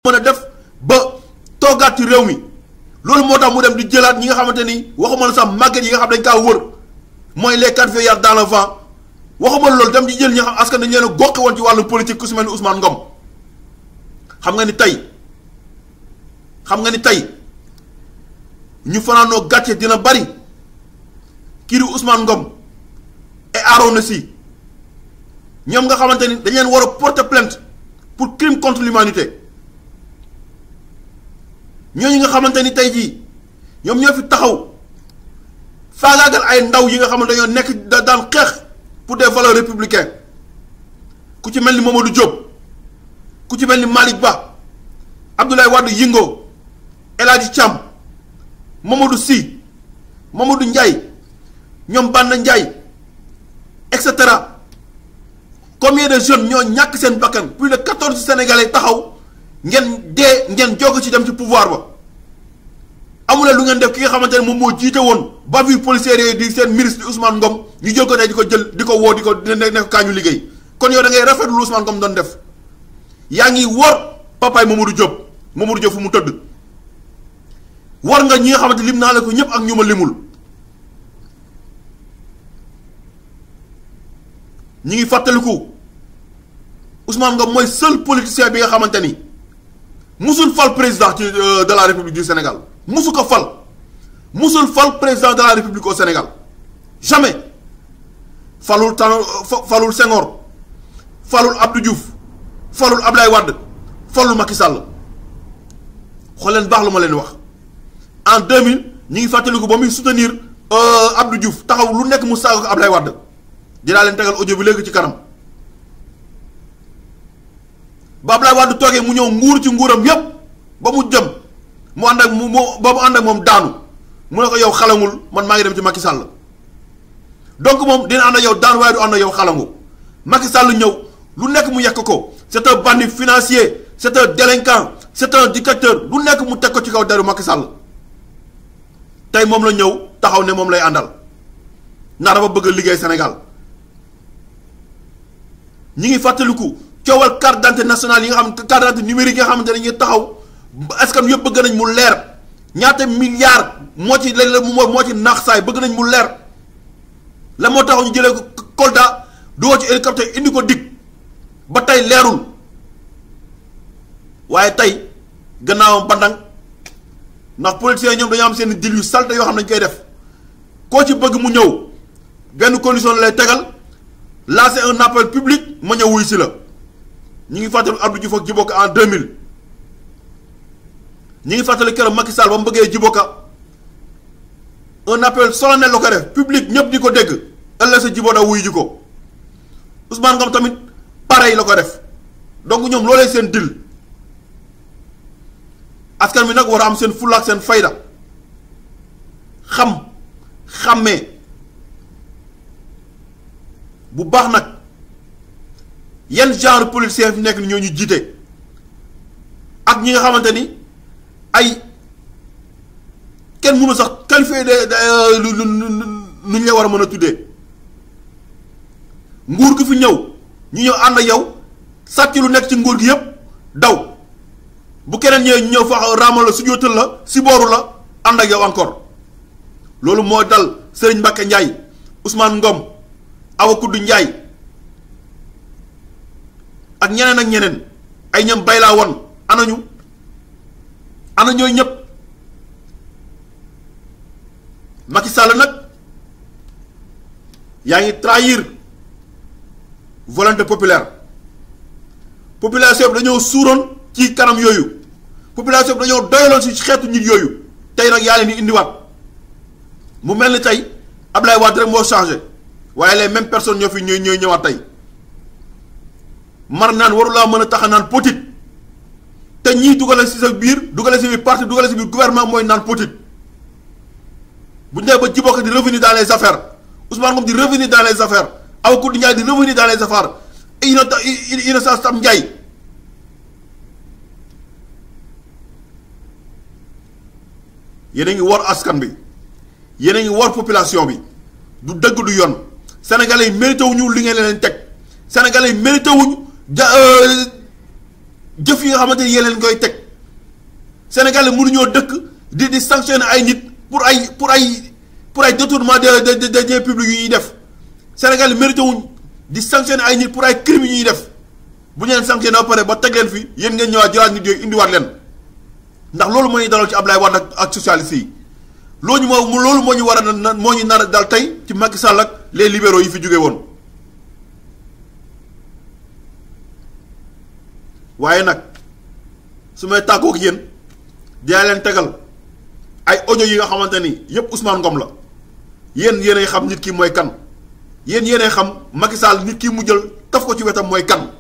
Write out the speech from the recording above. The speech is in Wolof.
mën a def ba toogaat ci réew mi loolu moo tax mu dem di jëlaat ñi nga xamante ni waxuma la sax màgget yi nga xam dañ kaa wër mooy les quatre feuillards dans le vent waxuma loolu dem di jël ñi nga xam askan dañ leen a goqi woon ci wàllu politique ku si mel ni Ousmane Ngom xam nga ni tey xam nga ni tey ñu fanaanoo gàcce dina bari kii di Ousmane Ngom et Arona Sy ñoom nga xamante ni dañ leen war a porter plainte pour crime contre l'humanité ñooñu nga xamante ni tey jii ñoom ñoo fi taxaw faagaagal ay ndaw yi nga xamante dañoo nekk da daan xeex pour des valeurs républicaines ku ci mel ni Mamadou Diop ku ci mel ni Malick Ba Abdoulaye Wade Yingo El Hadji Thiam Mamadou Sy Mamadou Ndiaye ñoom Banda Ndiaye et cetera combien de jeunes ñoo ñàkk seen bakkan plus de quatorze sénégalais taxaw ngeen dee ngeen jog ci dem ci pouvoir ba amuleen lu ngeen def ki nga xamante ne moom moo jiite woon bavure policière yooyu di seen ministre Ousmane Ngom ñu jël ko tey di ko jël di ko woo di ko dina nekk kaa ñu liggéey kon yow da ngay rafetlu lu Ousmane Ngom doon def yaa ngi wor papaay Mamadou Diop Mamadou Diop fu mu tëdd war nga ñi nga xamante lim naa la ko ñëpp ak ñu ma limul ñi ngi fàttaliku Ousmane Ngom mooy seul politicien bi nga xamante ni musul fal président ci de la République du Sénégal musu ko fal musul fal président de la République au Sénégal jamais falul tan falul Senghor falul Abdou Diouf falul Ablaye Wade falul Macky Sall xool leen baax lu ma leen wax en 2000 ñi ngi fàttaliku ba muy soutenir Abdou Diouf taxaw lu nekk mu saaga ko Ablaye Wade dinaa leen tegal audio bi léegi ci kanam ba Ablaye Wade toogee mu ñëw nguur ci nguuram yépp ba mu jëm mu ànd ak mu ba mu ànd ak moom daanu mu ne ko yow xalangul man maa ngi dem ci Macky Sall donc moom dina ànd ak yow daan waaye du ànd ak yow xalangu Macky Sall ñëw lu nekk mu yekk ko c'est un bandit financier c'est un délinquant c'est un dictateur lu nekk mu teg ko ci kaw deru Macky Sall tey moom la ñëw taxaw ne moom lay àndal ndax dafa bëgg a liggéey Sénégal ñi ngi fàttaliku coowal carte d'identité nationale yi nga xam carte d'identité numérique yi nga xamante ne ñu taxaw askan yëpp bëgg nañ mu leer ñaata milliards moo ci léeg-léeg moo moo ci naax saay bëgg nañ mu leer la moo taxaw ñu jëlee ko Kolda doo ci hélicoptère indi ko dig ba tey leerul waaye tey gannaawam bandang ndax politiciens ñoom dañoo am seen dil yu salte yoo xam ne dañ koy def koo ci bëgg mu ñëw benn condition la lay tegal lancer un appel public ma ñëw wuy si la ñi ngi fàttali Abdou Diouf ak Djiboka en 2000 ñi ngi fàttali keroog Macky Sall ba mu bëggee Djiboka un appel solennel la ko def public ñëpp di ko dégg ëllëg sa Djiboka wuy ji ko Ousmane Ngom tamit pareil la ko def donc ñoom loolee seen dil askan bi nag war a am seen fulla ak seen fayda xam xàmmee bu baax nag yan genre politicien fi nekk ni ñoo ñu jiite ak ñi nga xamante ni ay kenn mënu sax qualifié de lu lu nu ñu la war a mën a tuddee nguur gi fi ñëw ñu ñëw ànd ak yow sàcc lu nekk ci nguur gi yépp daw bu keneen ñëwee ñu ñëw fa raamal la su jootal la si booru la ànd ak yow encore loolu moo dal Serigne Mbacke Ndiaye Ousmane Ngom Awa Kudd Ndiaye ak ñeneen ak ñeneen ay ñam bay laa won anañu ana ñooy ñëpp Macky Sall nag yaa ngi trahir volonté populaire population bi dañoo suuroon ci kanam yooyu population bi dañoo doyaloon si xeetu nit yooyu tey nag yaa leen di indiwaat mu mel ni tey Ablaye Wade rek moo changé waaye les mêmes personnes ñoo fi ñooy ñooy ñëwaat tey mar naan warulaa mën a tax a naan potit te ñii dugale si sa biir dugale si biir parti dugale si biir gouvernement mooy naan potit bu ñu nee ba Djiboka di revenir dans les affaires Ousmane Ngom di revenir dans les affaires Awa Koudi Ndiaye di revenir dans les affaires Innocence Tam Ndiaye yéen a ngi war askan bi yéen a ngi war population bi du dëgg du yoon sénégalais yi mérité wuñu li ngeen leen teg sénégalais yi mérité wuñu ja jëf yi nga xamante ni yéen leen koy teg Sénégalais mënuñoo dëkk di di sanctionner ay nit pour ay pour ay pour ay détournement de de de des publics yu ñuy def Sénégalais mérité wuñ di sanctionner ay nit pour ay crimes yu ñuy def bu ñu leen sanctionné ba pare ba teg leen fi yéen ngeen ñëwaat jëlaat nit yooyu indiwaat leen ndax loolu moo ñu dalal ci Ablaye Wade ak ak socialiste yi loolu moo loolu moo ñu war a na moo ñu nar a dal tey ci Macky Sall ak les libéraux yi fi jóge woon waaye nag su may tàggoog yéen dinaa leen tegal ay audio yi nga xamante ni yépp Ousmane Ngom la yéen yéenay xam nit ki mooy kan yéen yéenay xam Macky Sall nit ki mu jël taf ko ci wetam mooy kan